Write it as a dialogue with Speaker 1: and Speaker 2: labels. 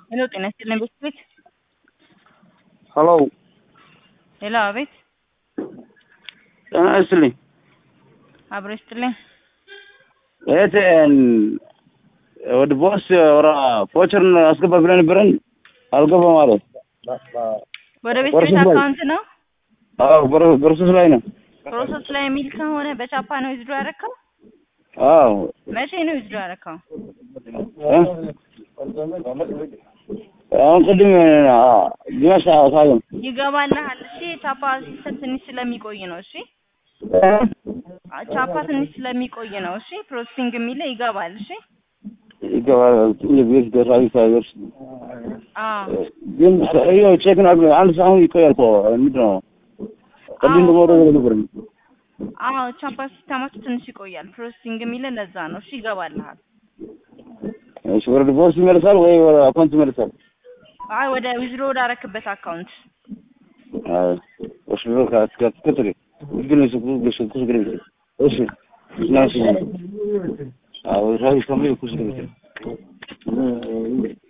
Speaker 1: ሄሎ ጤና ይስጥልኝ ቤት ቤት
Speaker 2: ሀሎ
Speaker 1: ሄሎ አቤት
Speaker 2: ጤና ይስጥልኝ
Speaker 1: አብሮ ይስጥልኝ
Speaker 2: እህቴን ወደ ቦስ ወራ ፎቸርን አስገባ ብለን ነበረን አልገባም አለ።
Speaker 1: ወደ ቤት
Speaker 2: ወርሶስ
Speaker 1: ቤት
Speaker 2: ላይ-
Speaker 1: አካውንት ነው
Speaker 2: አዎ በሮ- በሮሰስ ላይ ነው።
Speaker 1: ፕሮሰስ ላይ የሚል ከሆነ በቻፓ ነው ዊዝድሮ ያደረከው
Speaker 2: አዎ
Speaker 1: መቼ ነው ዊዝድሮ ያደረከው
Speaker 2: እ? አሁን ቅድም ግማሽ ሳይሆን
Speaker 1: ይገባልሃል እሺ ቻፓ ሲስተም ትንሽ ስለሚቆይ ነው እሺ ቻፓ ትንሽ ስለሚቆይ ነው እሺ ፕሮሰሲንግ የሚለው ይገባል እሺ
Speaker 2: ይገባል የቤት ደራዊ ሳይደርስ
Speaker 1: አዎ
Speaker 2: ግን ይኸው ቼክን አድርገን አንድ ሰዓት አሁን ይቆያል እኮ ምንድን ነው ቅድም ደግሞ ወደ ነበር
Speaker 1: አዎ ቻፓ ሲስተማችሁ ትንሽ ይቆያል ፕሮሰሲንግ የሚለው ለዛ ነው እሺ ይገባልሃል
Speaker 2: እሺ ወደ ቦስ ይመለሳል ወይ ወደ አካውንት ይመለሳል?
Speaker 1: አይ ወደ ዊዝድሮ ወዳረክበት አካውንት
Speaker 2: አይ ወሽ ነው ከከተሪ ግን እሱ ኩስ ኩስ ግን እሺ ናሽ አዎ ራይ ከመይ ኩስ ግን